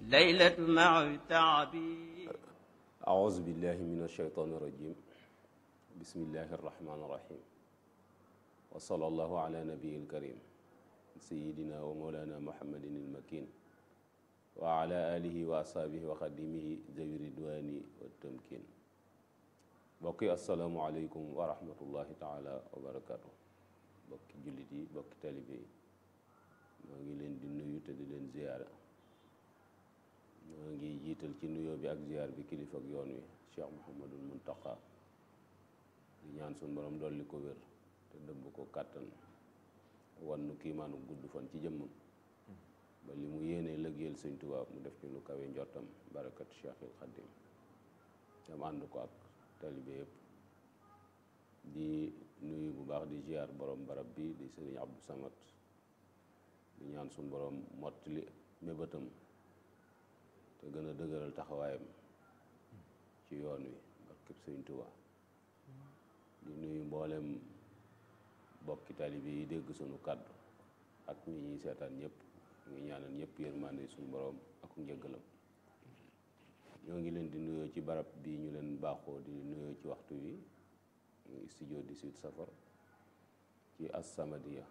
ليلة مع تعبي أعوذ بالله من الشيطان الرجيم بسم الله الرحمن الرحيم وصلى الله على نبي الكريم سيدنا ومولانا محمد المكين وعلى آله وأصحابه وخدمه ذوي الرضوان والتمكين bokki asalaamualeykum wa rahmatullahi taala wa barakaatu bokki jullit yi bokki talibe yi moo ngi leen di nuyu te di leen ziyaara moo ngi jiital ci nuyoo bi ak ziyaar bi kilifa ak yoon wi cheikh muhammadul muntaqa di ñaan suñ borom dolli ko wér te dëbb ko kàttan wan nu kiimaanu gudd fan ci jëmmam ba li mu yéenee lëggéeyal sëñ Tuubaa mu def ci lu kawe njottam barakat cheikhil xadim dam ànd ko ak talibe yëpp di nuyu bu baax di ziar borom barab bi di sëriñ Abdou Samad di ñaan suñ borom mottali mébétam te gën a dëgëral taxawaayam ci yoon wi barkeb sëriñ Tuubaa di nuyu mboolem bokki talibe yi dégg sunu kàddu ak ñi ñuy seetaan ñëpp ngi ñaanal ñëpp yërmande suñu borom ak njëggalam ñoo ngi leen di nuyoo ci barab bi ñu leen baaxoo di nuyoo ci waxtu wi muy studio 18 safar ci As-Samadiyya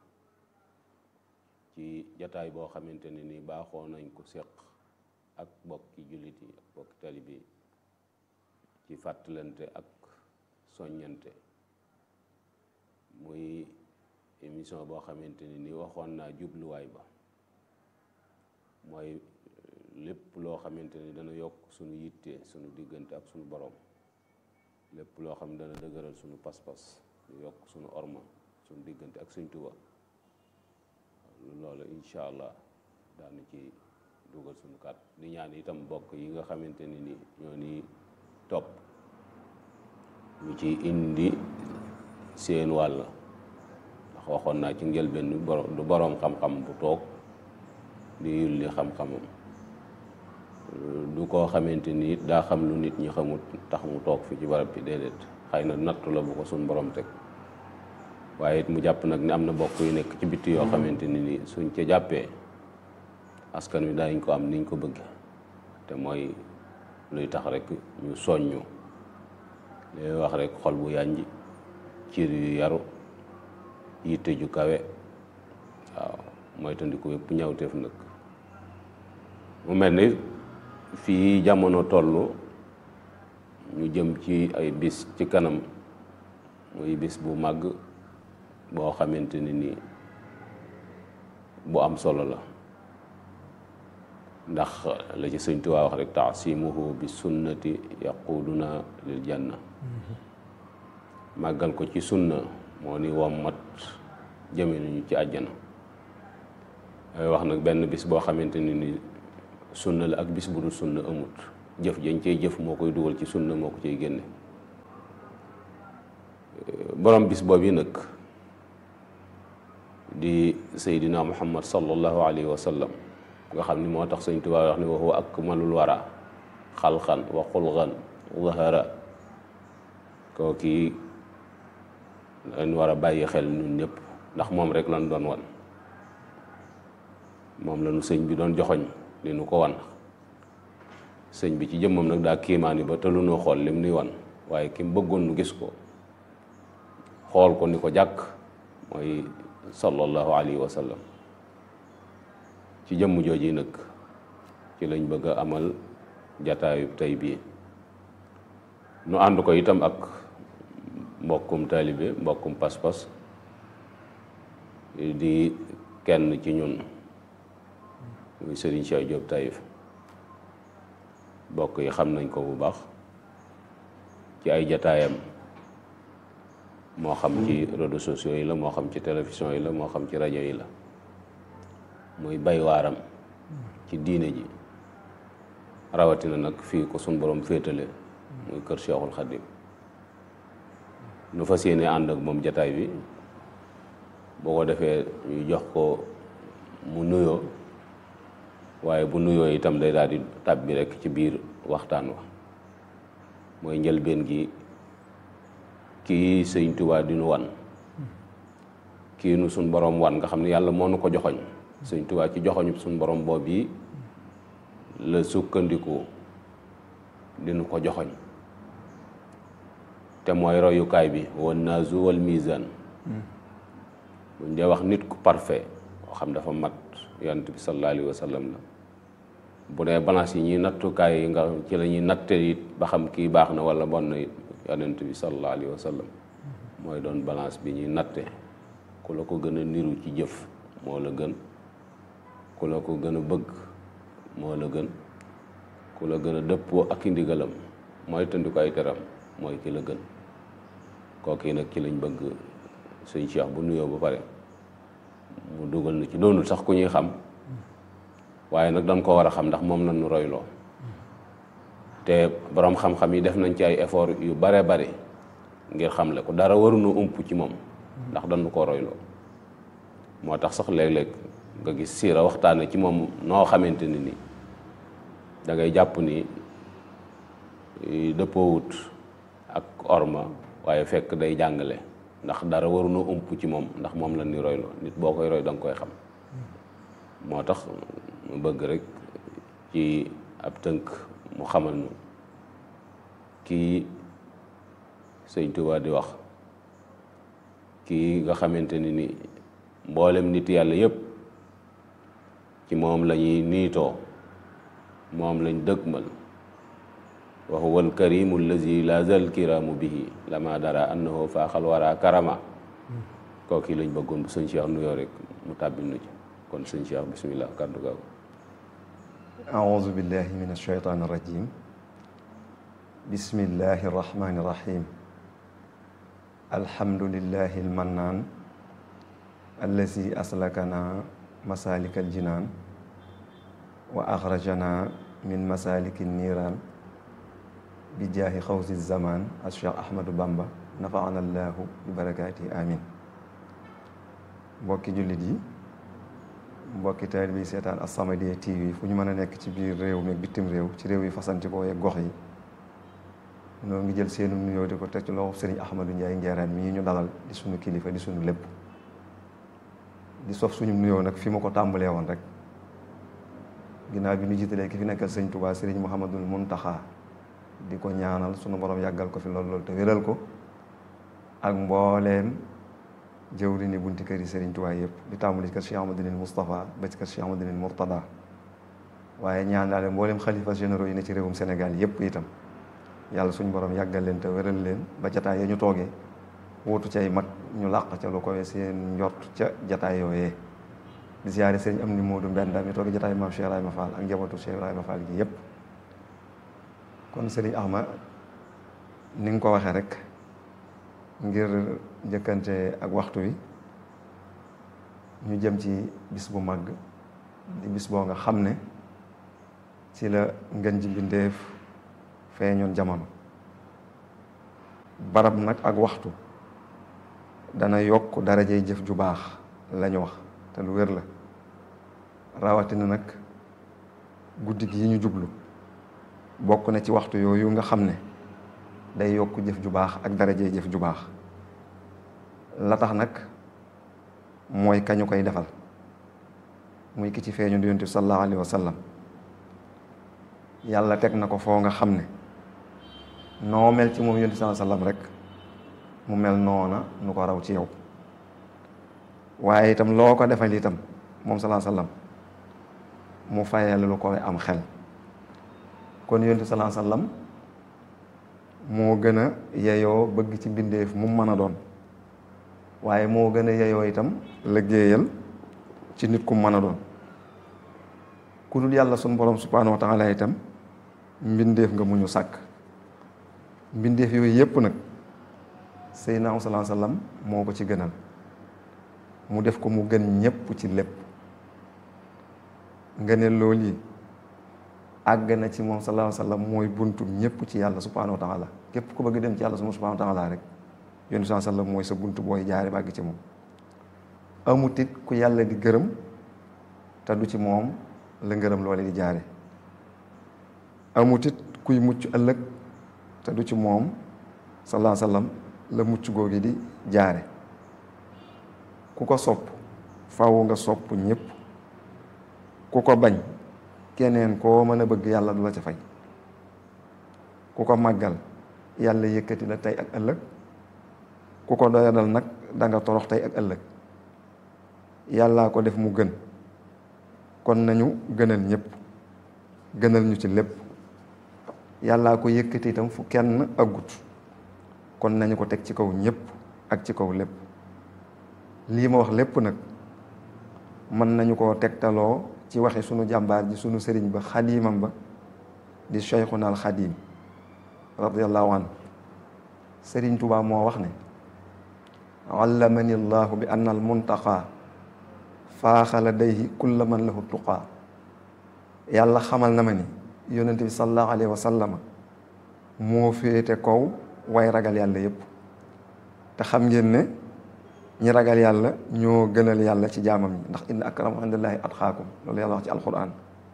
ci jataay boo xamante ne ni baaxoo nañ ko séq ak bokki jullit yi ak bokki talibe yi ci fàttalante ak soññante muy émission boo xamante ne ni waxoon naa jubluwaay ba mooy lépp loo xamante ni dana yokk suñu yitte suñu diggante ak suñu borom lépp loo xam ne dana dëgëral suñu pas-pas di yokk suñu orma suñu diggante ak suñ Tuubaa loolu incha allah daanu ci dugal suñu kat di ñaan itam bokk yi nga xamante ni ni ñoo ni topp ñu ci indi seen wàll ndax waxoon naa ci njëlbeen du boroom xam-xam bu toog di yulli xam-xamam du koo xamante ni daa xam lu nit ñi xamut tax mu toog fi ci barab bi déedéet xëy na nattu la bu ko suñ borom teg waaye it mu jàpp nag ni am na bokk yu nekk ci bitti yoo xamante ni ni suñ ca jàppee askan wi daañ ko am niñ ko bëgge te mooy luy tax rek ñu soññu li wax rek xol bu yànji ciir yu yaru yitte ju kawe waaw mooy tandiku yëpp ñawteef nag mu mel ni fii jamono toll ñu jëm ci ay bis ci kanam muy bis bu màgg boo xamante ni nii bu am solo la ndax la ci sëñ Tuubaa wax rek taasimuhu bi sunnati yaquduna lil janna màggal ko ci sunna moo ni wommat jëme nañu ci àjjana ay wax nag benn bis boo xamante ni ni sunna la ak bis bu dul sunna amut jëf jañ cey jëf moo koy dugal ci sunna moo ko ciy génne borom bis boobu yi nag di seydina muhammad sallallahu alayhi wa sallam nga xam ni moo tax sëñ Tuubaa wax ni wa huwa akmalul wara xalqan wa xulqan zahara koo kii dañ war a bàyyi xel ñun ñëpp ndax moom rek lan doon wan moom la nu sëñ bi doon joxoñ li nu ko wan sëñ bi ci jëmmam nag daa kiimaani ba te lu noo xool lim nuy wan waaye ki mu bëggoon nu gis ko xool ko ni ko jàkk mooy sallallahu alayhi wa sallam ci jëmm jooji nag ci lañ bëgg a amal jataayu tey bii nu ànd ko itam ak mbokkum taalibe mbokkum pas-pas di kenn ci ñun muy Serigne Cheikh Diop Taïf bokk yi xam nañ ko bu baax ci ay jataayam moo xam ci réseaux sociaux yi la moo xam ci télévision yi la moo xam ci rajo yi la muy bay waaram ci diine ji rawatina nag fii ko suñ borom féetale muy kër Cheikhul Khadim nu fas yéene ànd ak moom jataay bi boo ko defee ñu jox ko mu nuyoo waaye bu nuyoo itam day daal di tàbbi rek ci biir waxtaan wa mooy njëlbeen gi kii sëñ Tuubaa di nu wan kii nu suñ borom wan nga xam ne yàlla moo nu ko joxoñ sëñ Tuubaa ci joxoñu suñ borom boobu yi la sukkandiku dinu ko joxoñ te mooy royukaay bi wan naazu wal mizan buñ dee wax nit ku parfait koo xam dafa mat yonent bi sallallahu alayhi wa sallam la bu dee balance yi ñuy nattukaay yi nga ci la ñuy natte it ba xam kii baax na wala bon na it yonent bi sallallahu alayhi wa sallam mooy doon balance bi ñuy natte ku la ko gën a niru ci jëf moo la gën ku la ko gën a bëgg moo la gën ku la gën a dëppoo ak i ndigalam mooy tëndi ko ay teram mooy ki la gën kooku nag ci lañ bëgg sëñ Cheikh bu nuyoo ba pare mu dugal na ci doonul sax ku ñuy xam waaye nag dañ ko war a xam ndax moom lañu royloo te boroom xam-xam yi def nañ ci ay effort yu bare bare ngir xamle ko dara waruñu ump ci moom ndax dañu ko royloo moo tax sax léeg-léeg nga gis siira waxtaane ci moom noo xamante ni ni da ngay jàpp ni dëppoowut ak orma waaye fekk day jàngale ndax dara waruñu ump ci moom ndax moom la ni royloo nit boo koy roy da nga koy xam moo tax mu bëgg rek ci ab tënk mu xamal nu kii sëñ Tuubaa di wax kii nga xamante ni ni mboolem nit yàlla yépp ci moom la ñuy niitoo moom lañ dëgmal wa huwa alkarimu allazi la zal kiraamu bihi lama dara annahu faaxal wara karama kooki lañ bëggoon bu sëñ Cheikh nuyoo rek mu tàbbil nu ci kon sëñ Cheikh bismillah kàddu gaaw أعوذ بالله من الشيطان الرجيم بسم الله الرحمن الرحيم الحمد لله المنان الذي أسلكنا مسالك الجنان وأخرجنا من مسالك النيران بجاه خوز الزمان الشيخ أحمد بامبا نفعنا الله ببركاته آمين mbokki jullit yi mbokki taalibe bi seetaan As-Samadiyya TV fu ñu mën a nekk ci biir réew mi ak bitim réew ci réew yi fasantikoo yeeg gox yi noo ngi jël seenu nuyoo di ko teg ci loxo Sëriñ Ahmadou Ndiaye Njeeraan mii ñu dalal di suñu kilifa di suñu lépp di sof suñu nuyoo nag fi ma ko tàmbalee woon rek ginnaaw bi ñu jiitalee ki fi nekkal sëñ Touba Sëriñ Mouhamadul Muntaxa di ko ñaanal suñu borom yàggal ko fi lool lool te wéral ko ak mbooleem jëwri ni bunti kër yi Serigne Touba yëpp di tàmbali ci kër Cheikh Amadou Moustapha ba ci kër Cheikh Amadou Mourtada waaye ñaan daale mboolem xalifa généraux yi ne ci réewum Sénégal yëpp itam yàlla suñu borom yàggal leen te wéral leen ba jataay ya ñu toogee wóotu cay mag ñu làq ca lu koy seen njort ca jataay yooyee di siyaare Serigne am ni Modou Mbenda mi toogee jataay maam Cheikh Ibrahima Fall ak njabootu Cheikh Ibrahima Fall gi yëpp kon Serigne Ahma ni nga ko waxee rek ngir njëkkante ak waxtu wi ñu jëm ci bis bu màgg di bis boo nga xam ne ci la ngën ji mbindéef feeñoon jamono barab nag ak waxtu dana yokk darajey jëf ju baax lañu wax te lu wér la rawatina nag guddi gi yi ñu jublu bokk na ci waxtu yooyu nga xam ne day yokk jëf ju baax ak darajey jëf ju baax la tax nag mooy kañu koy defal muy ki ci feeñu di yonent bi sallallahu alayhi wa sallam yàlla teg na ko foo nga xam ne noo mel ci moom yonent bi sallallahu alayhi wa sallam rek mu mel noona nu ko raw ci yow waaye itam loo ko defal itam moom sallallahu alayhi wa sallam mu fayal lu koy am xel kon yonent bi sallallahu alayhi wa sallam moo gën a yeyoo bëgg ci mbindeef mu mën a doon waaye moo gën a yeyoo itam liggéeyal ci nit ku mën a doon ku dul yàlla sunu borom subhaanahu wa taala itam mbindeef nga mu ñu sàkk mbindeef yooyu yépp nag Seydina sallallahu alayhi wasallam moo ko ci gënal mu def ko mu gën ñépp ci lépp nga ne loolu yi àgg na ci moom sallallahu alayhi wasallam mooy buntu ñépp ci yàlla subhaanahu wa taala képp ku bëgg dem ci yàlla subhaanahu wa taala rek yonent bi sallam mooy sa buntu booy jaare bàgg ci moom amut it ku yàlla di gërëm te du ci moom la ngërëm loole di jaare amut it kuy mucc ëllëg te du ci moom sallallahu alayhi wasallam la mucc googi di jaare ku ko sopp faw nga sopp ñëpp ku ko bañ keneen koo mën a bëgg yàlla du la ca fay ku ko màggal yàlla yëkkati la tey ak ëllëg ku ko doyadal nag da nga torox tey ak ëllëg yàllaa ko def mu gën kon nañu gënal ñëpp gënal ñu ci lépp yàllaa ko yëkkati itam fu kenn aggut kon nañu ko teg ci kaw ñëpp ak ci kaw lépp lii ma wax lépp nag mën nañu koo tegtaloo ci waxi sunu jàmbaar ji sunu sëriñ ba xadiimam ba di cheikhuna al xadiim radiallahu anhu sëriñ Tuubaa moo wax ne allamani llahu bi anna al muntaqa faaxa ladayhi kulla man lahu tuqaa yàlla xamal na ma ni yonente bi sallallahu alayhi wa sallama moo féete kaw way ragal yàlla yépp te xam ngeen ne ñi ragal yàlla ñoo gënal yàlla ci jaamam ñi ndax inna akrama indallahi atqaakum loolu yàlla wax ci alquran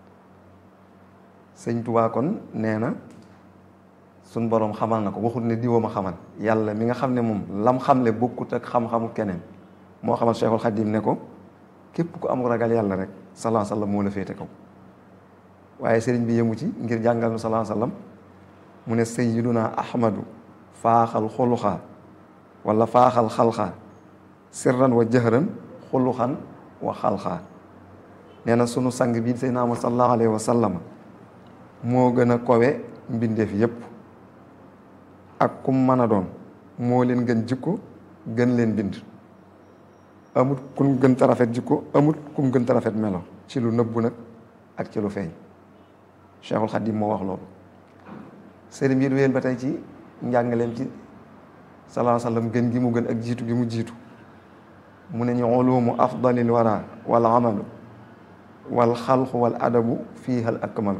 sëñ Tuubaa kon nee na suñ boroom xamal na ko waxut ne diwoo ma xamal yàlla mi nga xam ne moom lam xamle bokkut ak xam-xamu keneen moo xamal Cheikhul Xadim ne ko képp ku am ragal yàlla rek salaa sallam moo la féete kaw waaye sëriñ bi yëmu ci ngir jàngal nu salaa sallam mu ne sayyiduna ahmadu faaxal xuluxaa wala faaxal xalxaa sirran wa jëhran xuluxan wa xalxaa nee na sunu sang bii Seydina Muhammad sallallahu alayhi wa sallama moo gën a kowe mbindeef yépp ak kum mën a doon moo leen gën jikko gën leen bind amut kum gën ta rafet jikko amut kum gën ta rafet melo ci lu nëbbu nag ak ci lu feeñ Cheikhul Khadim moo wax loolu sëriñ bi wéyal ba tey ci njàngaleem ci salaa sallam gën gi mu gën ak jiitu gi mu jiitu mu ne ñu ulumu afdalil wara wal amalu wal xalqu wal adabu fiiha al akmalu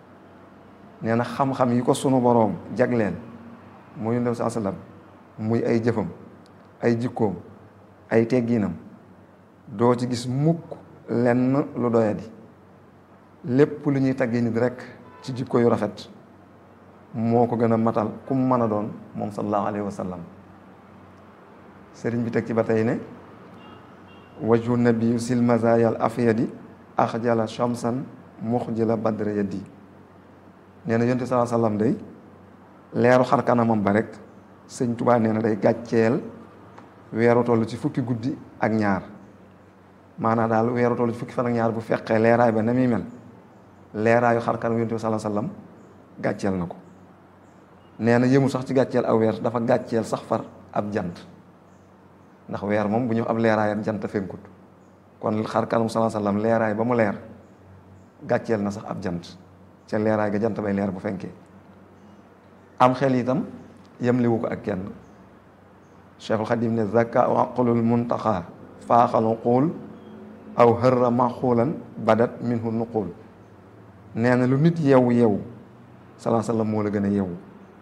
nee na xam-xam yi ko sunu boroom jagleel muy ndem saa sallam muy ay jëfam ay jikkoom ay tegginam doo ci gis mukk lenn lu doyadi lépp lu ñuy tagge nit rek ci jikko yu rafet moo ko gën a matal kum mën a doon moom sallallahu alayhi wa sallam sëriñ bi teg ci ba tey ne wajhu nabiyu sil mazayal afyadi axjala shamsan muxjila badra yaddi nee na yonte salaa sallam day leeru xar kanamam ba rek sëñ Tuubaa nee na day gàcceel weeru toll ci fukki guddi ak ñaar maanaam daal weeru toll ci fukki fan ak ñaar bu fekkee leeraay ba na muy mel leeraayu xar kanam yonte salaa sallam gàcceel na ko nee na yëmu sax ci gàcceel aw weer dafa gàcceel sax far ab jant ndax weer moom bu ñu ab leeraayam jant fenkut kon xar kanam salaa sallam leeraay ba mu leer gàcceel na sax ab jant ca leeraay ga jant bay leer bu fenkee am xel itam yemliwu ko ak kenn cheikhul xadim ne zaka wa aqlul muntaxa faaxal uqul aw hërra maxuulan badat minhu nuqul nee na lu nit yewu yewu salaa sallam moo la gën a yewu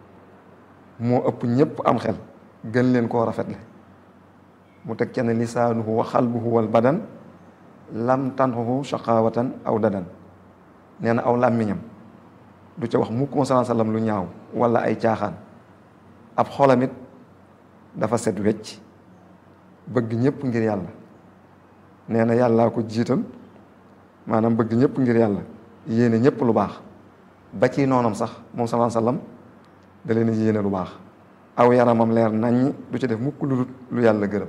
moo ëpp ñëpp am xel gën leen koo rafetle mu teg ca ne lisaanuhu wa xalbuhu wal badan lam tanxuhu shaqawatan aw dadan nee na aw làmmiñam du ca wax mukk mo salaa sallam lu ñaaw wala ay caaxaan ab xolamit dafa set wecc bëgg ñëpp ngir yàlla nee na yàllaa ko jiital maanaam bëgg ñëpp ngir yàlla yéene ñëpp lu baax ba ci noonam sax moom salaa sallam da leen yéene lu baax aw yaramam leer naññ du ci def mukk lu lu yàlla gërëm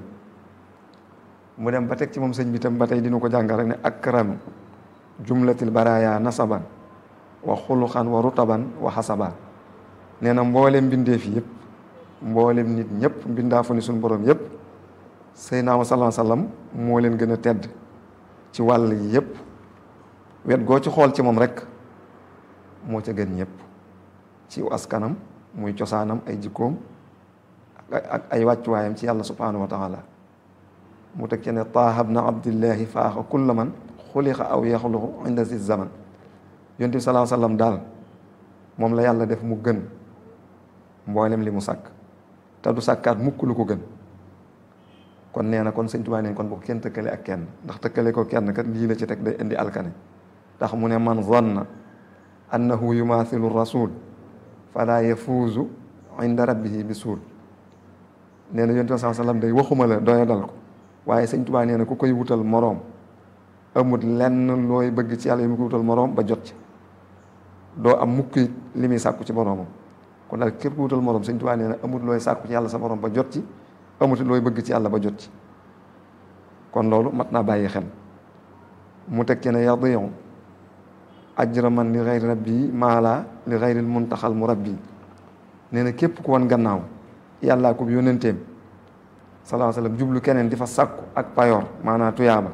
mu dem ba teg ci moom sëñ bi tam ba tey dina ko jàngal rek ne akramu jumlatil baraya nasaban wa xuluxan wa rutaban wa xasaban nee na mboolem mbindeef yëpp mboolem nit ñëpp mbindaafu ni suñu borom yëpp Seydina Muhammad sallallahu alayhi wasallam moo leen gën a tedd ci wàll yi yëpp wet goo ci xool ci moom rek moo ca gën ñëpp ci askanam muy cosaanam ay jikkoom ak ay wàccuwaayam ci yàlla subhanahu wa taala mu teg ci ne taahab na abdillahi faaxa kulla man xuliqa aw yaxluqu inda si zaman yonent bi salaa sallam daal moom la yàlla def mu gën mboolem li mu sàkk te du sàkkaat mukk lu ko gën kon nee na kon sëñ Tuubaa neen kon bu ko kenn tëkkale ak kenn ndax tëkkale ko kenn kat lii la ci teg day indi alkane tax mu ne man zanna annahu yumaathilu rasul fala yafuuzu inda rabbihi bi suul nee na yonent bi salaa sallam day waxuma la doya dal ko waaye sëñ Tuubaa nee na ku koy wutal moroom amut lenn looy bëgg ci yàlla yi mu ko wutal moroom ba jot ci doo am mukk it li muy sàkku ci boroomam kon daal képp ku wutal morom sëñ Tuubaa nee na amut looy sàkku ci yàlla sa borom ba jot ci amut looy bëgg ci yàlla ba jot ci kon loolu mat naa bàyyi xel mu teg ci ne yadiu ajra man li xayri rabbi maala li xayril muntaxal mu rabbi nee na képp ku wan gannaaw yàllaa ko yónnenteem salaa sallam jublu keneen di fa sàkku ak payoor maanaam tuyaaba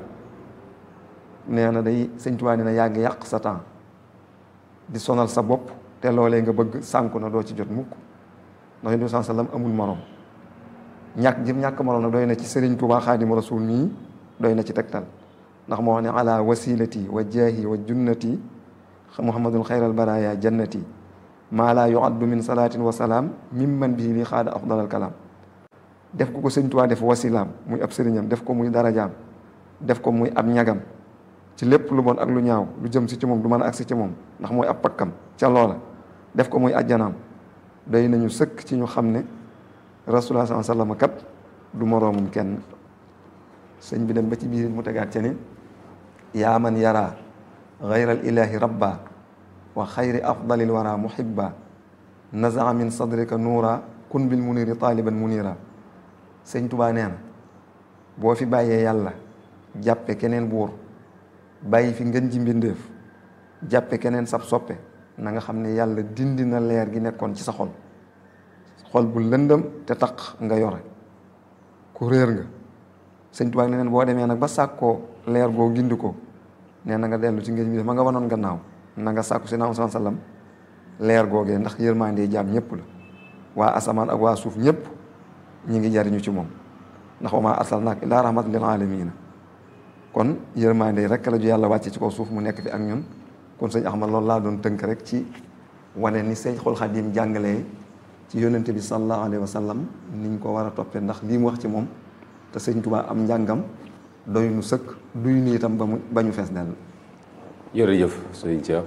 nee na day sëñ Tuubaa nee na yàgg yàq sa temps di sonal sa bopp te loolee nga bëgg sànku na doo ci jot mukk ndax yonent bi saa sallam amul morom ñàkk jëm ñàkk morom nag doy na ci Sëriñ Tuubaa Xaadimu Rasuul mii doy na ci tegtal ndax moo wax ne ala wasilati wa jaahi wa junnati muhammadul xayral baraya jannati maa laa yuaddu min salaatin wa salaam mimman bii li xaada afdalal kalaam def ko ko sëñ Tuubaa def wasilaam muy ab sëriñam def ko muy darajaam def ko muy ab ñagam ci lépp lu bon ak lu ñaaw lu jëm si ci moom du mën a agsi ci moom ndax mooy ab pakkam ca loola def ko muy ajjanaam doy nañu sëkk ci ñu xam ne rasulullah sallallahu alayhi wasallam kat du moroomum kenn sëñ bi dem ba ci biir mu tegaat ca ne yaa man yara gayral ilahi rabba wa xayri afdalil wara muhibba nazaa min sadrika nuura kun bil muniri taaliban munira sëñ tubaa nee na boo fi bàyyee yàlla jàppe keneen buur bàyyi fi ngën ji mbindéef jàppe keneen sab soppe na nga xam ne yàlla dindi na leer gi nekkoon ci sa xol xol bu lëndëm te taq nga yore ku réer nga sëñ tubaa nee na boo demee nag ba sàkkoo leer goo gindi ko nee na nga dellu ci ngën ji ma nga wanoon gannaaw na nga sàkku si naam sallam leer googee ndax yërmande jaam ñëpp la waa asamaan ak waa suuf ñëpp ñi ngi jariñu ci moom ndax wa maa arsalnaaka illaa rahmatan lil aalamiina kon yërmande rek la ju yàlla wàcce ci kaw suuf mu nekk fi ak ñun kon sëñ Ahmad loolu laa doon tënk rek ci wane ni Seexul Xadiim jàngalee ci yónnente bi sallallahu alayhi wa sallam niñ ko war a toppee ndax lii mu wax ci moom te sëñ Tuubaa am njàngam doy nu sëkk duy nu itam ba mu ba ñu fees dell jërëjëf sëñ Cheikh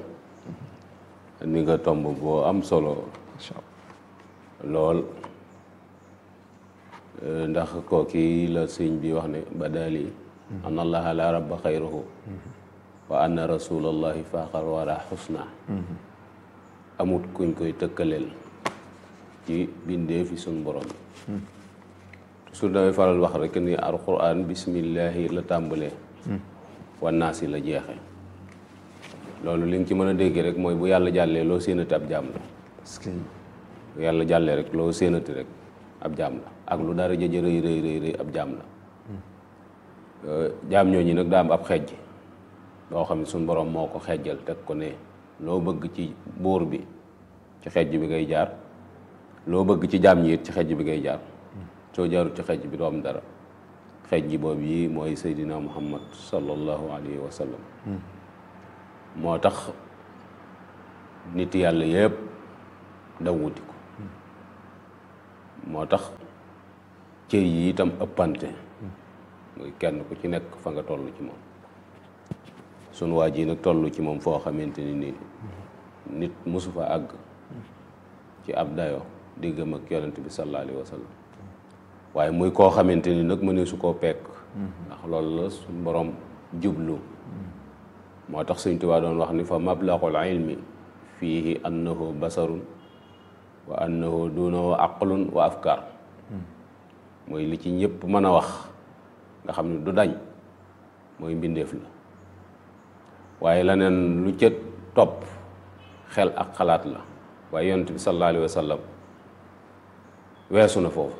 ni nga tomb boo am solo incha lool ndax kooki la sëñ bi wax ne badali an allaha la rabba xayruhu wa anna rasulallahi faaxar wara xusna amut kuñ koy tëkkaleel ci bindee fi suñ borom su damay faral wax rek ni alquran bismillahi la tàmbalee wannaasi la jeexe loolu li nga ci mën a dégg rek mooy bu yàlla jàllee loo séenati ab jaam la parce que bu yàlla jàllee rek loo séenati rek ab jaam la ak lu dara jëjë rëy rëy rëy rëy ab jaam la jaam ñooñu nag daa am ab xejj loo xam ne suñ borom moo ko xejjal teg ko ne loo bëgg ci buur bi ci xejj bi ngay jaar loo bëgg ci jaam ñi it ci xejj bi ngay jaar soo jaarut ci xejj bi doo am dara xejj boobu yi mooy Seydina Muhammad sallallahu alayhi wa sallam moo tax nit yàlla yëpp daw wuti ko moo tax cër yi itam ëppante muy kenn ku ci nekk fa nga toll ci moom sunu waa ji nag toll ci moom foo xamante ni nii nit mosu fa àgg ci ab dayo diggam ak yonent bi sallallahu alayhi wa sallam waaye muy koo xamante ni nag mënee su koo pekk ndax loolu la suñ borom jublu moo tax Sëñ Tuubaa doon wax ni fa mablagul ilmi fiihi annahu basarun wa annahu dunahu aqlun wa afkar mooy li ci ñëpp mën a wax nga xam ne du dañ mooy mbindeef la waaye leneen lu ca topp xel ak xalaat la waaye yonent bi sallallahu alayhi wa sallam weesu na foofu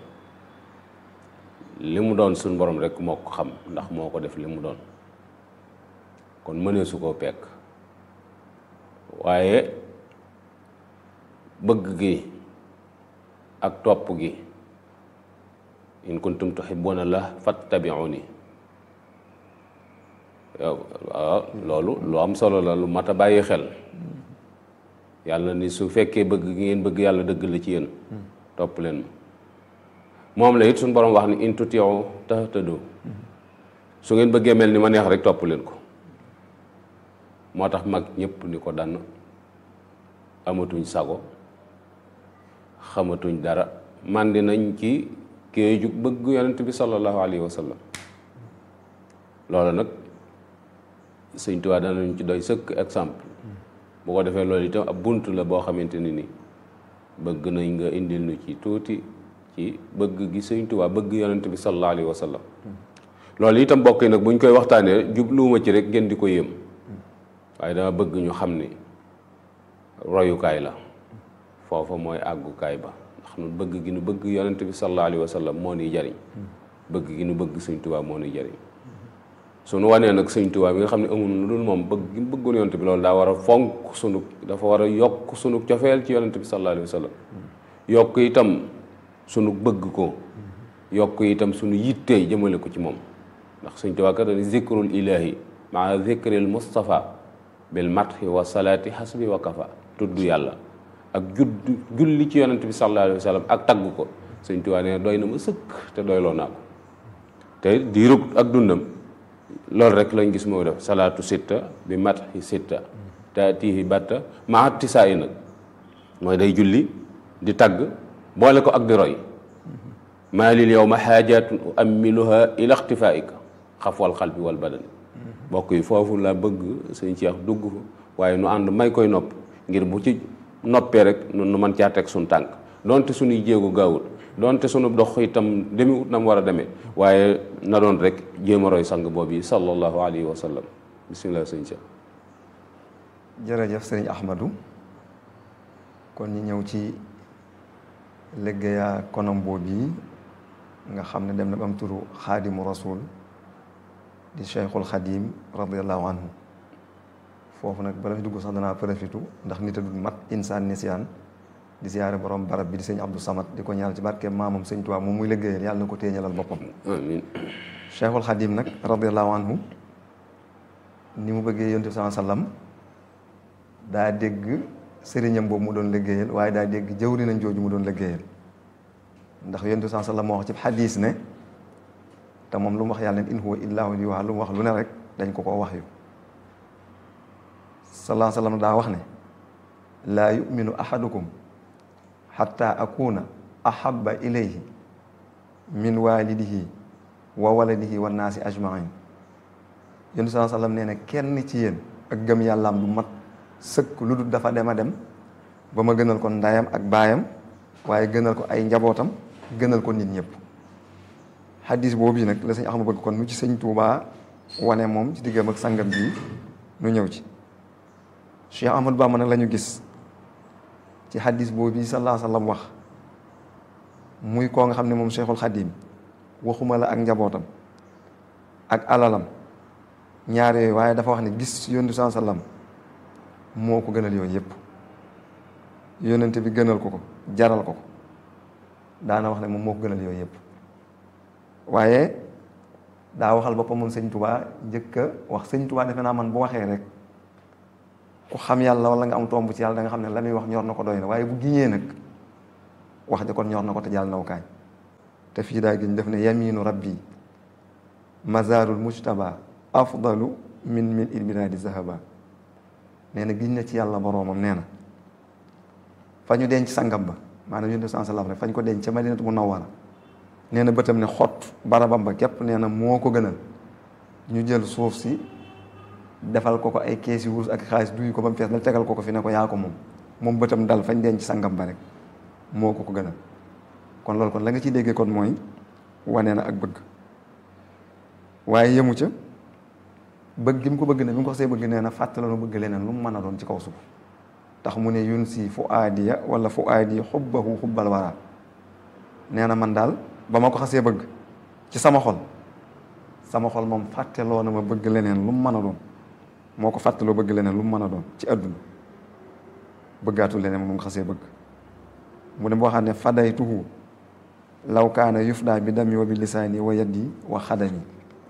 li mu doon suñ borom rek moo ko xam ndax moo ko def li mu doon kon mënee su koo pekk waaye bëgg gi ak topp gi in kuntum tuhibbuna la fattabi'uni waaw loolu lu am solo la lu mat a bàyyi xel yàlla ni su fekkee bëgg gi ngeen bëgg yàlla dëgg la ci yéen topp leen ma moom la it suñu borom wax ni in tuti'u tahtadu su ngeen bëggee mel ni ma neex rek topp leen ko moo tax mag ñëpp ni ko dann amatuñ sago xamatuñ dara màndi nañ ci géeju bëgg yonent bi sallallahu alayhi wa sallam loolu nag sëñ Tuubaa danañ ci doy sëkk exemple bu ko defee loolu itam ab bunt la boo xamante ni ni bëgg nañ nga indil nu ci tuuti ci bëgg gi sëñ Tuubaa bëgg yonent bi sallallahu alayhi wa sallam loolu itam mbokk yi nag buñ koy waxtaanee jubluwuma ci rek ngeen di ko yëm waaye dama bëgg ñu xam ni royukaay la foofa mooy àggukaay ba ndax nu bëgg gi nu bëgg yonent bi sallallahu alayhi wa sallam moo nuy jariñ bëgg gi nu bëgg sëñ Tuubaa moo nuy jariñ suñu wanee nag sëñ Tuubaa bi nga xam ne amul lu dul moom bëgg gi mu bëggoon yonent bi loolu daa war a fonk sunu dafa war a yokk sunu cofeel ci yonent bi sallallahu alayhi wa sallam yokk itam sunu bëgg ko yokk itam sunu yittee jëmale ko ci moom ndax sëñ Tuubaa kat dañu zikrul ilahi maa zikril mustafa bil mathi wa salaati hasbi wa kafa tudd yàlla ak judd julli ci yonent bi sallallahu alayhi wa sallam ak tagg ko sëñ Tuubaa nee doy na ma sëkk te doyloo naa ko te diirug ak dundam loolu rek lañ gis moo def salaatu sitta bi mathi sitta taatihi batta maa tisaa yi nag mooy day julli di tagg boole ko ak di roy maa lil yow ma xaajaatun uammiluha ila ixtifaika xafwal xalbi wal badani mbokk yi foofu la bëgg sëñ Cheikh dugg fa waaye nu ànd may koy nopp ngir bu ci noppee rek nu mën caa teg suñ tànk donte suñuy jéego gaawul donte sunu dox itam demiwut na mu war a demee waaye na doon rek jéem a roy sang boobu yi sallallahu alayhi wa sallam bisimilah sëñ Cheikh jërëjëf sëriñ Ahmadou kon ñu ñëw ci liggéeyaa konam boobu yi nga xam ne dem na ba am turu xaadimu rasul di cheikhul xadim radiallahu anhu foofu nag bala fi dugg sax danaa profitu ndax nit a dul mat insaan nisiyaan di siyaare borom barab bi di sëñ Abdou Samad di ko ñaanal ci barke maamam sëñ Tuubaa moom muy liggéeyal yàlla na ko téeñalal boppam amiin cheikhul xadim nag radiallahu anhu ni mu bëggee yonent bi sallallahu alayhi wasallam daa dégg sëriñam boobu mu doon liggéeyal waaye daa dégg jëwri nañ jooju mu doon liggéeyal ndax yonent bi sallallahu alayhi wasallam moo wax ci xadiis ne te moom lu mu wax yàlla ne in huwa illaa wahyun yuuhaa lu mu wax lu ne rek dañ ko koo wax yu sallallahu alayhi wasallam daa wax ne laa yuminu ahadukum xatta akuna ahaba ilayhi min walidihi wa waladihi wa naasi ajmain yonent bi sallallahu alayhi wasallam nee na kenn ci yéen ak gëm yàllaam du mat sëkk lu dul dafa dem a dem ba ma gënal ko ndayam ak baayam waaye gënal ko ay njabootam gënal ko nit ñëpp xaddis boobu yi nag la sëñ Axma bëgg kon nu ci sëñ Tuubaa wane moom ci diggam ak sangam bi nu ñëw ci Cheikh Ahmadou Bamba nag la ñu gis ci xaddis boobu yi sallallahu alayhi wa sallam wax muy koo nga xam ne moom Cheikhul Xadim waxuma la ak njabootam ak alalam ñaar yooyu waaye dafa wax ne gis yonent sallallahu alayhi wa sallam moo ko gënal yooyu yëpp yonent bi gënal ko ko jaral ko ko daana wax ne moom moo ko gënal yooyu yëpp waaye daa waxal boppam moom sëñ tubaa njëkk a wax sëñ tubaa defe naa man bu waxee rek ku xam yàlla wala nga am tomb ci yàlla da nga xam ne la muy wax ñor na ko doy na waaye bu giñee nag wax ja kon ñor na ko te jàll naw kaay te fii daa giñ def ne yaminu rabbi mazarul mujtaba afdalu min min ilbiradi zahaba nee na giñ na ci yàlla boroomam nee na fa ñu denc sangam ba maanaam yonent bi sallam rek fa ñu ko denc ca madinatu munawwara nee na bëtam ne xott barabam ba képp nee na moo ko gënal ñu jël suuf si defal ko ko ay kees yu wurus ak xaalis duy ko ba mu fees na tegal ko ko fi ne ko yaa ko moom moom bëtam dal fañ denc sangam ba rek moo ko ko gënal kon loolu kon la nga ciy déggee kon mooy wane na ak bëgg waaye yemu ca bëgg gi mu ko bëgg ne bi mu ko xasee bëgg nee na fàttaloonu bëgg leneen lu mu mën a doon ci kaw suuf tax mu ne yun si fu aadiya wala fu aadiya xubbahu xubbal wara nee na man daal ba ma ko xasee bëgg ci sama xol sama xol moom fàtteloo na ma bëgg leneen lu mu mën a doon moo ko fàttaloo bëgg leneen lu mu mën a doon ci àdduna bëggaatul leneen moom nga xasee bëgg mu ne boo xam ne fadaytuhu law kaana yufdaa bi dammi wa bi lisaani wa yaddi wa xadami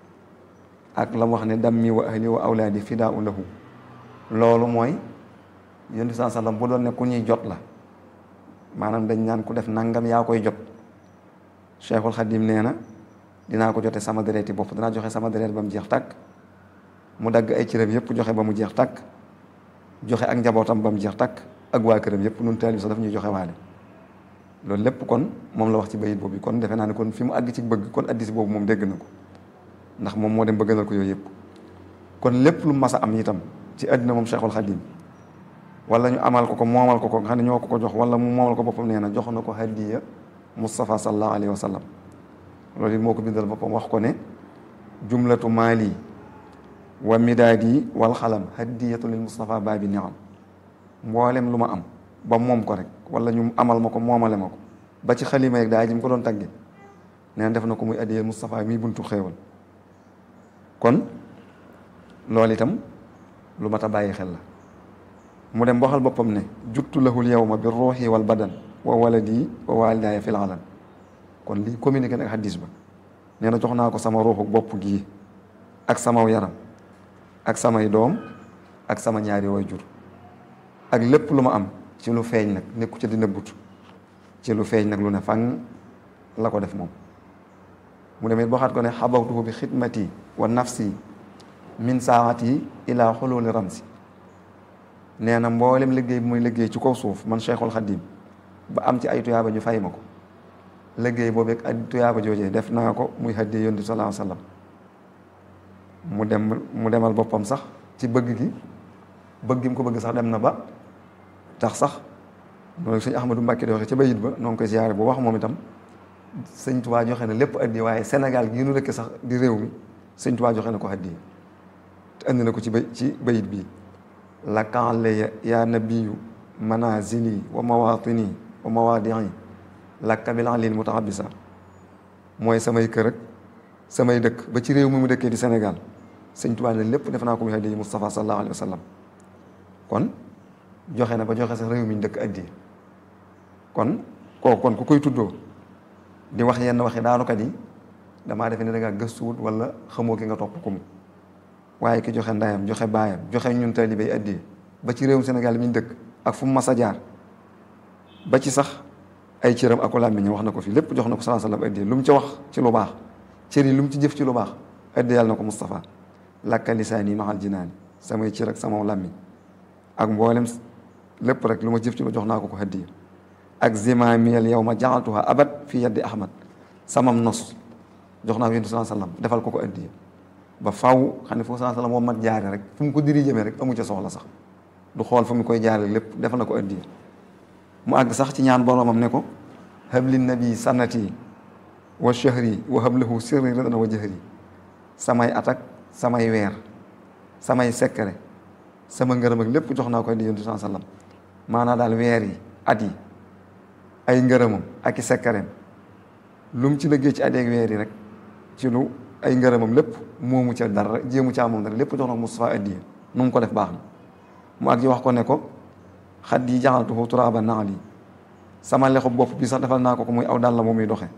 ak la mu wax ne dammi wa ahli wa awlaadi fidaa u lahu loolu mooy yonent bi sallam bu doon ne ku ñuy jot la maanaam dañ naan ku def nangam yaa koy jot Cheikhul Xadim nee na dinaa ko jote sama dereeti bopp dinaa joxe sama deret ba mu jeex tàkk mu dagg ay cëram yëpp joxe ba mu jeex tàkk joxe ak njabootam ba mu jeex tàkk ak waa këram yëpp nun teel bi sax daf ñuy joxe waale loolu lépp kon moom la wax ci bayit boobu kon defe naa ne kon fi mu àgg ci bëgg kon addis boobu moom dégg na ko ndax moom moo dem ba gënal ko yooyu yëpp kon lépp lu mas a am itam ci àddina moom Cheikhul Xadim wala ñu amal ko ko moomal ko ko nga xam ne ñoo ko ko jox wala mu moomal ko boppam nee na jox na ko hadiya Mustafa sallallahu alayhi wa sallam loolu it moo ko bindal boppam wax ko ne jumlatu maali wa midaadi wal xalam hadiyatu lil Mustafa baabi niam mboolem lu ma am ba moom ko rek wala ñu amal ma ko moomale ma ko ba ci xalima yeeg daa ji mu ko doon tagge nee na def na ko muy hadiya Mustafa mi buntu xéewal kon loolu itam lu mat a bàyyi xel la mu dem waxal boppam ne juttu lahul yawma bi ruuxi wal badan wa waladi wa walidaaya fil alam kon lii communiqué nag xaddis ba nee na jox naa ko sama ruuxu bopp gii ak sama yaram ak samay doom ak sama ñaari way jur ak lépp lu ma am ci lu feeñ nag nekku ci di nëbbut ci lu feeñ nag lu ne fang la ko def moom mu demit waxaat ko ne xabawtuhu bi xidmati wa nafsi min saati ila xululi ramsi nee na mboolem liggéey bi muy liggéey ci kaw suuf man cheikhul xadim ba am ci ay tuyaaba ñu fay ma ko liggéey boobu ak ay tuyaaba joojee def naa ko muy haddee yonent sallallahu alayhi wasallam mu dem mu demal boppam sax ci bëgg gi bëgg gi mu ko bëgg sax dem na ba tax sax noonu sëñ Ahmadou Mbacke di waxe ca bayit ba noo ngi koy siyaare bu wax moom itam sëñ Tuubaa joxe na lépp addi waaye Sénégal gii nu dëkk sax di réew mi sëñ Tuubaa joxe na ko addi te andi na ko ci bay ci bayit bii la kaale ya nabiyu manazili wa mawatini wa mawadii lakka bil alil mutahabisa mooy samay kër ak samay dëkk ba ci réew mi mu dëkkee di Sénégal sëñ Tuubaa ne lépp def naa ko muy addi Mustafa sallallahu alayhi wa sallam kon joxe na ba joxe sax réew mi ñu dëkk addi kon kooku kon ku koy tuddoo di wax yenn waxi daanukat yi damaa defe ne da ngaa gëstuwut wala xamoo ki nga topp ko mu waaye ki joxe ndayam joxe baayam joxe ñun taalibe yi addi ba ci réewum Sénégal mi ñu dëkk ak fu mu mas a jaar ba ci sax ay cëram ak làmmiñ wax na ko fi lépp jox na ko sallallahu alayhi wasallam addi lu mu ci wax ci lu baax cër yi lu mu ci jëf ci lu baax addi yàlla na ko Moustapha lakka lisaani maxal jinaani samay cër ak sama làmmiñ ak mboolem lépp rek lu ma jëf ci lu jox naa ko ko addi ak zimaamiyal yow ma jaxaltuha abad fi yaddi ahmad samam nos jox naa ko yonent sallallahu alayhi wasallam defal ko ko addi ba faw xam ne foofu sallallahu alayhi wasallam moom mat jaare rek fu mu ko diri jëmee rek amu ca soxla sax du xool fu mu koy jaare lépp defal na ko addi mu àgg sax ci ñaan boromam ne ko habli nabi sanati wa shahri wa hablahu sirri ridana wa jahri samay atak samay weer samay sekkare sama ngërëm ak lépp jox naa ko addi yonent sallallahu alayhi wasallam maanaa daal weer yi at yi ay ngërëmam ak i sekkareem lu mu ci liggéey ci at yeeg weer yi rek ci lu ay ngërëmam lépp moomu ca dara jéemu caa moom dara lépp jox na ko Moustapha addiya nu mu ko def baax na mu ak ji wax ko ne ko xat yi jaxaltuhu turaaba naali sama lexu bopp bi sax defal naa ko ko muy aw dàll la muy doxe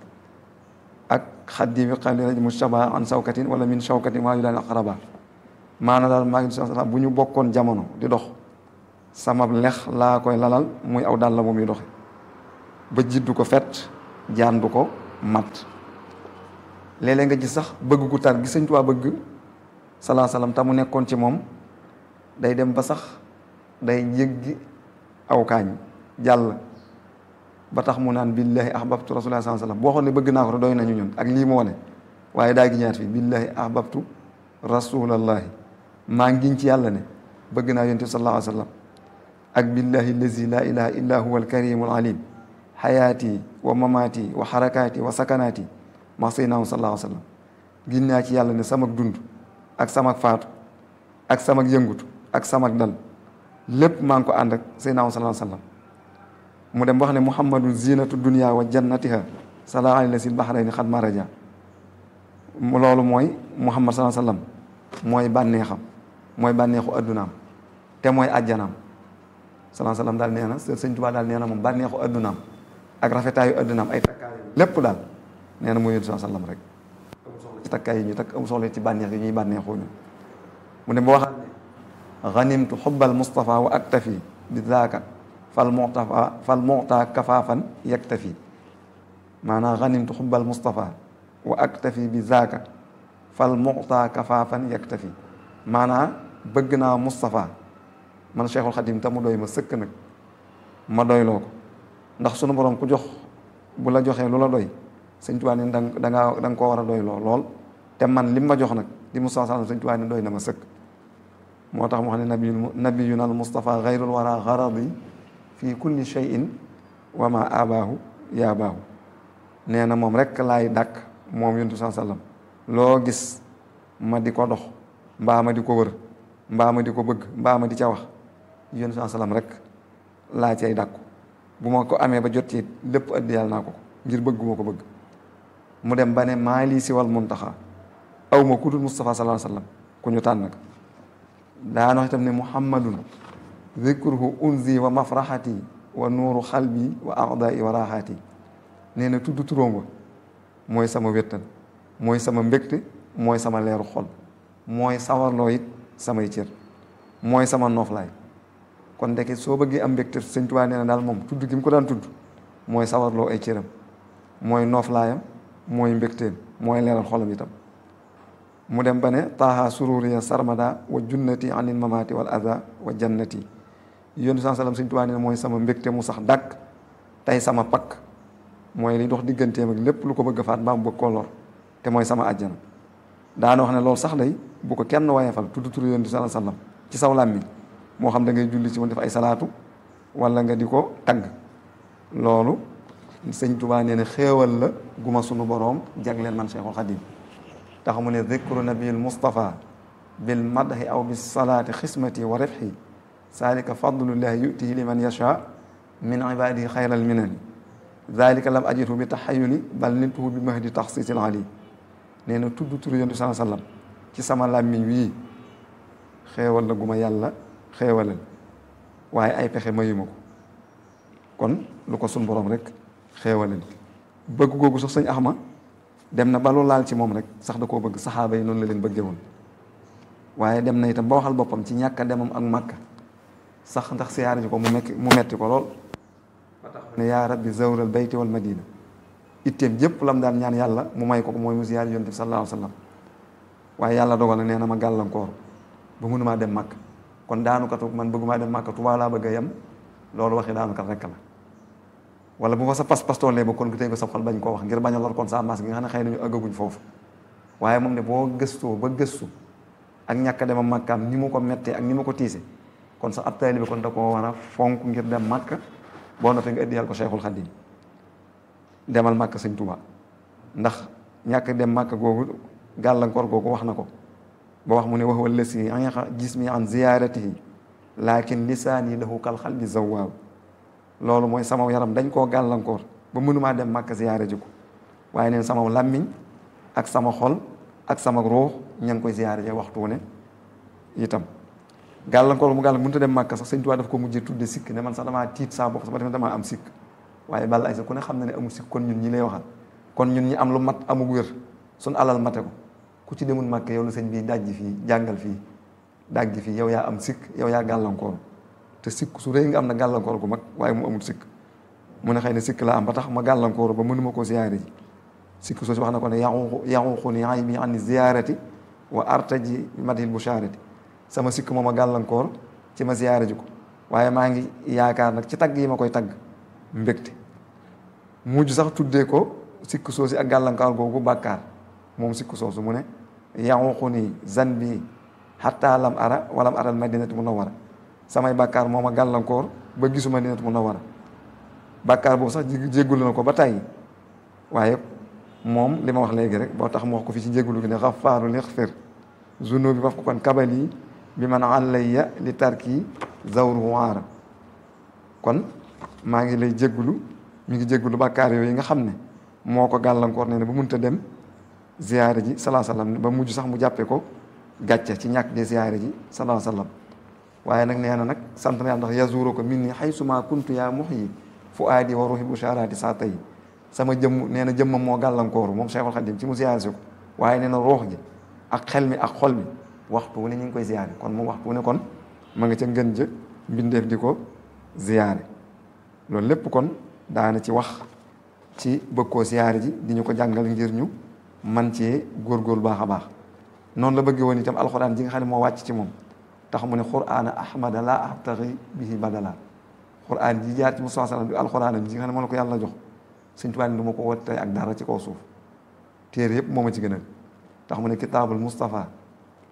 ak xat yi bi xam ne mu shaba an sawkatin wala min shawkatin maa yu daan aqraba maana daal maa ngi bu ñu bokkoon jamono di dox sama lex laa koy lalal muy aw dàll la muy doxe ba jiddu ko fet jaan du ko mat léeg-léeg nga gis sax bëgg gu tar gi Sëñ Tuubaa bëgg salaa salaam te mu nekkoon ci moom day dem ba sax day yëggi aw kaañ jàll ba tax mu naan billahi ahbabtu rasulullah salaa salaam boo xoon ne bëgg naa ko te doy nañu ñun ak lii mu wane waaye daa gi ñaat fii billahi ahbabtu rasulallahi maa ngiñ ci yàlla ne bëgg naa yonent sallallahu alayhi wa sallam ak billahi allazi la ilaha illa huwa alkarimul alim xayaati wa mamaati wa xarakaati wa sakanaati ma sayyidina sallallahu alayhi wa sallam gin naa ci yàlla ne samak dund ak samak faatu ak samak yëngutu ak samak dal lépp maa ngi ko ànd ak sayyidina sallallahu alayhi wa sallam mu dem wax ne muhammadu zinatu dunia wa jannatiha sala alayhi sil bahrayni xad maraja loolu mooy muhammad sallallahu alayhi wa sallam mooy bànneexam mooy bànneexu addunaam te mooy ajjanaam sallallahu alayhi wa sallam daal nee na sëñ Tuubaa daal nee na moom bànneexu addunaam ak rafetaayu addunaam ay takkaay lépp daal nee na mooy yonent sallallahu alayhi wa sallam rek amul soxla ci takkaay yi ñu takk amul soxla ci bànneex yi ñuy bànneexoo ñu mu dem ba waxaat ne ganimtu xubbal mustafa wa aktafi bi zaaka fal muxtafa fal muxta kafaafan yaktafi maanaam ganimtu xubbal mustafa wa aktafi bi zaaka fal muxta kafaafan yaktafi maanaam bëgg naa Moustapha man Cheikhul Khadim te mu doy ma sëkk nag ma doyloo ko ndax sunu borom ku jox bu la joxee lu la doy sëñ Tuubaa ne da nga da nga koo war a doyloo lool te man li ma jox nag di Moustapha sallam sëñ Tuubaa ne doy na ma sëkk moo tax mu xam ne nabiyu nabiyuna al mustafa gayrul wara garadi fi kulli cheyin wa ma abaahu yaabaahu nee na moom rek laay dàkk moom yontu saa sallam loo gis ma di ko dox mbaa ma di ko wër mbaa ma di ko bëgg mbaa ma di ca wax yontu saa sallam rek laa cay dàkku bu ma ko amee ba jot ci lépp addi yàlla naa ko ko ngir bëgguma ko bëgg mu dem ba ne maa lii si wal muntaxa aw ma ku dul Mustafa sallallahu alayhi wasallam ku ñu tànn ka daan wax itam ne muhammadun zikruhu unzi wa mafraxati wa nuuru xalbi wa aqdaai wa raaxaati nee na tudd turóom wa mooy sama wéttal mooy sama mbégte mooy sama leeru xol mooy sawarloo it samay cër mooy sama nooflaay kon ndeke soo bëggee am mbégte sëñ Tuubaa nee na daal moom tudd gi mu ko daan tudd mooy sawarloo ay cëram mooy nooflaayam mooy mbégteem mooy leeral xolam itam mu dem ba ne taaha sururiya sarmada wa junnati anil mamati wal adha wa jannati yónni saa sallam sëñ Tuubaa nee na mooy sama mbégte mu sax dàkk tey sama pakk mooy li dox digganteem ak lépp lu ko bëgg a faat mbaa mu bëgg koo lor te mooy sama àjjana daana wax ne loolu sax day bu ko kenn wayefal tudd turu yónni saa sallam ci saw làmmiñ moo xam da ngay julli ci moom def ay salaatu wala nga di ko tagg loolu sëñ Tuubaa nee na xéewal la guma sunu boroom jagleel man Cheikhul Xadim tax mu ne dikru nabiil Mustafa bil madhi aw bis salaati xismati wa rifxi zalika fadlullahi yutihi liman yasha min ibadihi xayral minani zalika lam ajidhu bi taxayuli bal niltuhu bi mahdi taxsiisil ali nee na tudd turu yontu saa sallam ci sama làmmiñ wii xéewal la guma yàlla xéewalal waaye ay pexe mayuma ko kon lu ko sun borom rek xéewalal bëgg googu sax sëñ Axma dem na ba lu laal ci moom rek sax da koo bëgg saxaaba yi noonu la leen bëggee woon waaye dem na itam ba waxal boppam ci ñàkk a demam ak màkka sax ndax siyaare ji ko mu mekk mu metti ko lool ba tax ne yaa rabbi zawral bayti wal madina itteem jëpp lam daan ñaan yàlla mu may ko ko mooy mu siyaare yonent bi sallallahu alayhi wa sallam waaye yàlla dogal na nee na ma gàllankoor ba mënumaa dem màkk kon daanukatu man bëggumaa dem màkka Tuubaa laa bëgg a yem loolu waxi daanukat rekk la wala bu ko sa pas-pas tollee ba kon nga tey ko sa xol bañ koo wax ngir bañ a lor kon sa maas gi nga xam ne xëy nañu ëggaguñ foofu waaye moom ne boo gëstoo ba gëstu ak ñàkk a demam màkkaam ni mu ko mettee ak ni mu ko tiise kon sax ab taalibe kon da koo war a fonk ngir dem màkk boo noppee nga ëddiyal ko Cheikhul Khadim demal màkk sëñ Tuubaa ndax ñàkk dem màkk googu gàllankoor googu wax na ko ba wax mu ne wax wala si anqa jismi an ziyaratihi lakin lisaani lahu kal xalbi zawaaw loolu mooy sama yaram dañ koo gàllankoor ba mënumaa dem màkk ziyaare ji ko waaye neen sama làmmiñ ak sama xol ak sama ruux ña ngi koy ziyaare ji waxtu ne itam gàllankoor mu gàllankoor mënut a dem màkk sax sëñ Tuubaa daf ko mujjee tudde sikk ne man sax damaa tiit saa bopp sax ba damaa am sikk waaye balla ay sax ku ne xam na ne amul sikk kon ñun ñi lay waxal kon ñun ñi am lu mat amug wér suñ alal mate ko ku ci demul màkk yow la sëñ bii dajji fii jàngal fii dajji fii yow yaa am sikk yow yaa gàllankoor te sikk su rëy nga am na gàllankoor gu mag waaye mu amul sikk mu ne xëy na sikk la am ba tax ma gàllankoor ba mënuma koo ziyaare ji sikk soo si wax na ko ne yaxu yaxuxu ni ay bi an ziyaarati wa artaji madhil busharati sama sikk moom a gàllankoor ci ma ziyaare ji ko waaye maa ngi yaakaar nag ci tagg yi ma koy tagg mbégte mujj sax tuddee ko sikk soosi ak gàllankoor googu bàkkaar moom sikk soosu mu ne yaxuxu ni zan bi xatta lam ara walam aral madinati munawwara samay bàkkaar moom a gàllankoor ba gisuma Madinatu Munawwara bàkkaar boobu sax jéggulu na ko ba tàyyi waaye moom li ma wax léegi rek boo tax mu wax ko fi ci jéggulu gi ne xafaaru lixfir zunubi waf ko kon kabali bi man alayya li tarki zawru waara kon maa ngi lay jéggulu mi ngi jéggulu bàkkaar yooyu nga xam ne moo ko gàllankoor ne ne ba munta dem ziyaare ji salaa sallam ba mujj sax mu jàppe ko gàcce ci ñàkk de ziyaare ji salaa sallam waaye nag nee na nag sant na yàlla ndax yazuru ko min ni xaysuma kuntu yaa muxyi fu aadi wa ruuxi bushaaraati saa tey sama jëmm nee na jëmmam moo gàllankooru moom Cheikhul Khadim ci mu ziyaare si ko waaye nee na ruux gi ak xel mi ak xol mi waxtu wu ne ñu ngi koy ziyaare kon moom waxtu wu ne kon ma nga ca ngën jë mbindeef di ko ziyaare loolu lépp kon daana ci wax ci bëgg koo ziyaare ji di ñu ko jàngal ngir ñu man cee góorgóorlu baax a baax noonu la bëggee woon itam alxuraan ji nga xam ne moo wàcc ci moom tax mu ne qur'aana ahmada laa abtaxi bihi badala qur'aan ji jaar ci Mustafa sallam bi alxuraan ji nga xam ne moo la ko yàlla jox Sëñ Tuubaa du ma ko wote ak dara ci kaw suuf téere yëpp moo ma ci gënal tax mu ne kitaabul Mustafa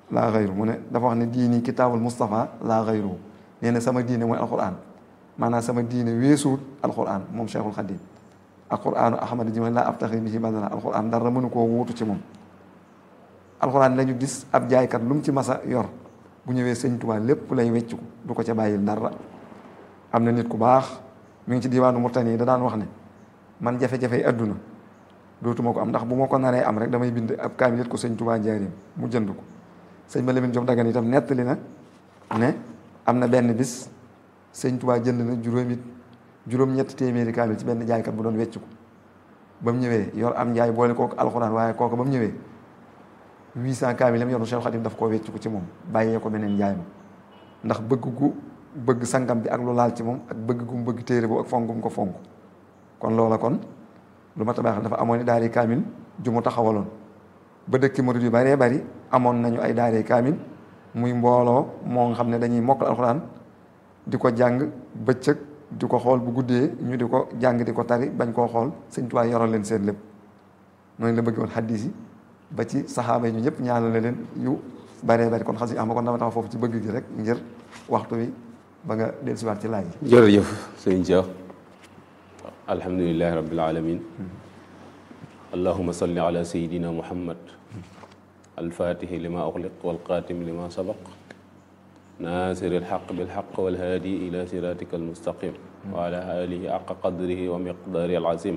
laa xayru mu ne dafa wax ne diini kitaabul Mustafa laa xayru nee na sama diine mooy alquran maanaam sama diine weesuut alquran moom Cheikhul Khadim alquranu ahmad ji ma laa abtaxi bihi badala alquran dara mënu koo wuutu ci moom alquran lañu gis ab jaaykat lu mu ci masa yor bu ñëwee sëñ Tuubaa lépp lay weccu du ko ca bàyyil dara am na nit ku baax mi ngi ci diwaanu Murtani yi da daan wax ne man jafe-jafe yi adduna dootuma ko am ndax bu ma ko naree am rek damay bind ab kaamil ko sëñ Tuubaa njaarim mu jënd ko sëñ ma Lamin Jóob Dagana itam nettali na ne am na benn bis sëñ Tuubaa jënd na juróomi juróom-ñetti téeméeri kaamil ci benn jaaykat bu doon wecc ko ba mu ñëwee yor am njaay boole kooku alxuraan waaye kooku ba mu ñëwee 800 kaamil yam yor Cheikh Khadim daf koo wecc ko ci moom bàyyee ko beneen njaay ma ndax bëgg gu bëgg sangam bi ak lu laal ci moom ak bëgg gu mu bëgg téere boobu ak fonk gu mu ko fonk kon loola kon lu ma tabax dafa amoon i daari kaamil ju mu taxawaloon ba dëkki murid yu bëree bëri amoon nañu ay daari kaamil muy mbooloo moo nga xam ne dañuy mokkal alxuraan di ko jàng bëccëg di ko xool bu guddee ñu di ko jàng di ko tari bañ koo xool sëñ Tuubaa yoral leen seen lépp noonu la bëgg woon xaddiis yi ba ci saxaaba yi ñu ñëpp ñaanale leen yu bëree bëri kon xas yi am kon dama tax foofu ci bëgg gi rek ngir waxtu wi ba nga dellusiwaat ci laaj yi jërëjëf sëñ Cheikh alhamdulilahi rabbil alamin allahuma salli ala sayidina muhammad alfatihi lima uxliq walxaatimi lima sabaq naasiri alxaq bilxaq walhaadi ila siratika almustaqim wa ala alihi aqa qadrihi wa miqdaari alazim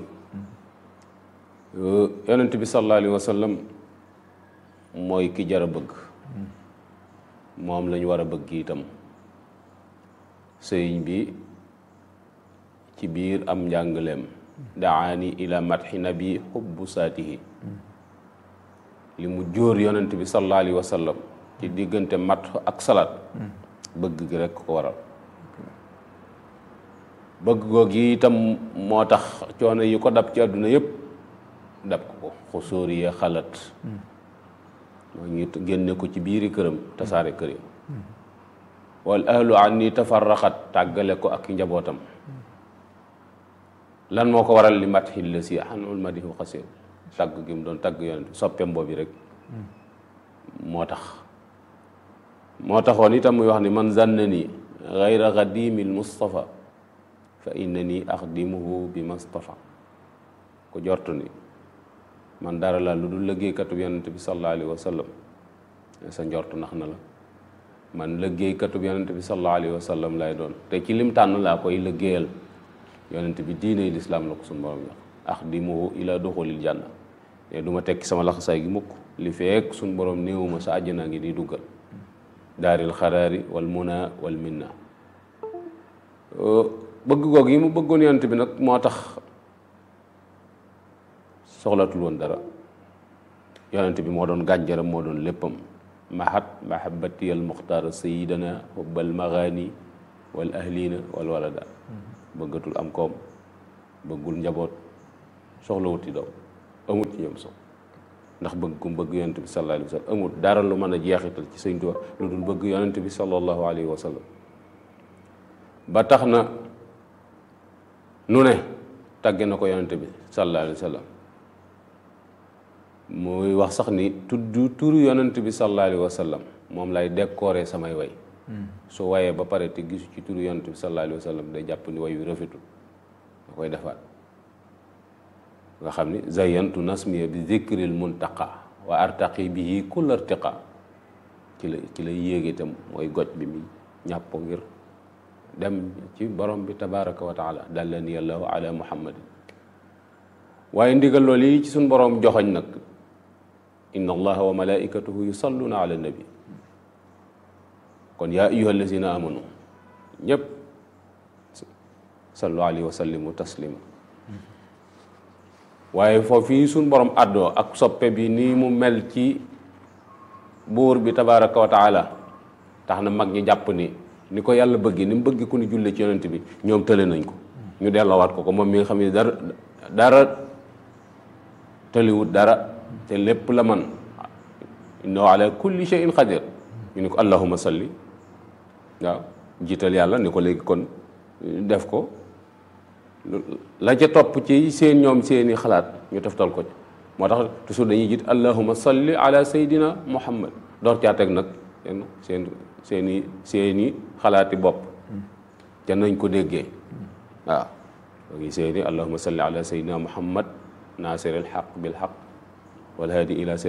yonent bi sallallahu alayhi wa sallam mooy ki jar a bëgg moom lañu war a bëgg itam sëriñ bi ci biir am njàngaleem daani ila matxi nabi xubbu saatihi li mu jóor yonent bi sallallahu alayhi wa sallam ci diggante mat ak salaat bëgg gi rekk ko waral bëgg googu itam moo tax coono yi ko dab ci àdduna yépp dab ko ko xusóori ya xalaat moo ñu génne ko ci biiri këram tasaare kër yi wal ahlu anni tafarraxat tàggale ko ak njabootam lan moo ko waral li mat xilla si xanul madihu xasir tàgg gi mu doon tàgg yonent soppeem boobu rek moo tax moo taxoon itam muy wax ni man zanna ni gayra xadimi l mustafa fa inna ni axdimuhu bi mustafa ko jortu ni man dara la lu dul liggéeykatu yonent bi sallallahu alayhi wa sallam sa njort nax na la man liggéeykatu yonent bi sallallahu alayhi wa sallam lay doon te ci lim tànn laa koy liggéeyal yonent bi diine lislaam la ko suñu borom jox axdimuhu ila duxulil janna te du ma tekki sama laxasaay gi mukk li feek suñu borom néewuma sa àjjana ngi di duggal daaril xaraari wal muna wal minna bëgg goog yi mu bëggoon yonent bi nag moo tax soxlatul woon dara yonent bi moo doon gànjaram moo doon léppam mahat mahabati al muxtaar sayidana hubbal magaani wal ahlina wal walada bëggatul am koom bëggul njaboot soxlawut ci doom amut ci ñoom sox ndax bëgg ku bëgg yonent bi sallallahu alayhi wa sallam amut dara lu mën a jeexital ci Sëñ Tuubaa lu dul bëgg yonent bi sallallahu alayhi wa sallam ba tax na nu ne tàgge na ko yonent bi sallallahu alayhi wa sallam muy wax sax ni tudd turu yonent bi sallallahu alayhi wa sallam moom lay décorer samay way su wayee ba pare te gisu ci turu yonent bi sallallahu alayhi wa sallam day jàpp ni way wi rafetul da koy defaat nga xam ni zayantu nasmiya bi zikril muntaqa wa artaqi bihi kull artiqa ci la ci la yéege itam mooy goj bi mi ñàpp ngir dem ci borom bi tabaraka wa taala dallani allahu ala muhammadin waaye ndigal loolu yi ci suñ borom joxoñ nag inna allaha wa malaikatuhu yusalluna ala nabi kon yaa ayuha allazina amanu ñëpp sallu alayhi wa sallimu taslima waaye foofu yi suñ borom àddoo ak soppe bi nii mu mel ci buur bi tabaraka wa taala tax na mag ñi jàpp ni ni ko yàlla bëgg ni mu bëgg ku ni julle ci yonent bi ñoom tële nañ ko ñu delloowaat ko ko moom mi nga xam ne dara dara tëliwut dara te lépp la man innahu ala kulli shay'in qadir ñu ni ko allahumma salli waaw jiital yàlla ni ko léegi kon def ko la ca topp ci seen ñoom seeni xalaat ñu toftal ko moo tax toujours dañuy jiit allahuma salli ala saydina muhammad door caa teg nag seen seen seeni seeni xalaati bopp te nañ ko déggee waaw doo ngi seeni allahuma salli ala saydina muhammad nasir al xaq bil xaq wal hadi ila